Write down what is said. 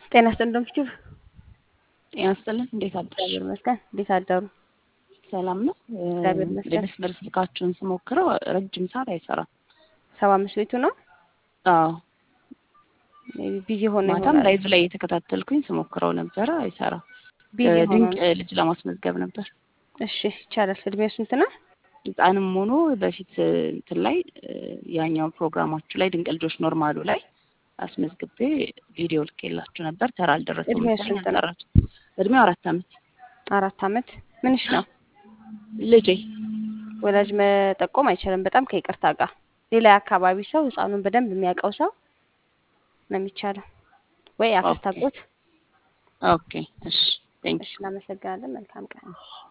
ጤና ይስጥልኝ ዶክተር ጤና ይስጥልን። እንዴት አደርሽ? እግዚአብሔር ይመስገን። እንዴት አደሩ? ሰላም ነው። እግዚአብሔር ይመስገን። የመስመር ስልካችሁን ስሞክረው ረጅም ሰዓት አይሰራም። ሰባ አምስት ቤቱ ነው አዎ ሜይ ቢ ቢዚ ሆኖ ማታም ይሆናል። ላይቭ ላይ የተከታተልኩኝ ስሞክረው ነበረ፣ አይሰራም። ቢዚ ሆኖ ድንቅ ነው። ልጅ ለማስመዝገብ ነበር። እሺ ይቻላል። እድሜው ስንት ነው? ህፃንም ሆኖ በፊት እንትን ላይ ያኛው ፕሮግራማችሁ ላይ ድንቅ ልጆች ኖርማሉ ላይ አስመዝግቤ ቪዲዮ ልኬላችሁ ነበር። ተራ አልደረሰም እድሜው መሰለኝ ስንት ነው? አልጠራችሁ። እድሜው አራት አመት አራት አመት። ምንሽ ነው? ልጄ ወላጅ መጠቆም አይቻልም። በጣም ከይቅርታ ጋር ሌላ የአካባቢ ሰው ህፃኑን በደንብ የሚያውቀው ሰው ነው የሚቻለው፣ ወይ አክስት ኦኬ አጎት። ኦኬ እሺ ቴንክ እሺ እናመሰግናለን። መልካም ቀን።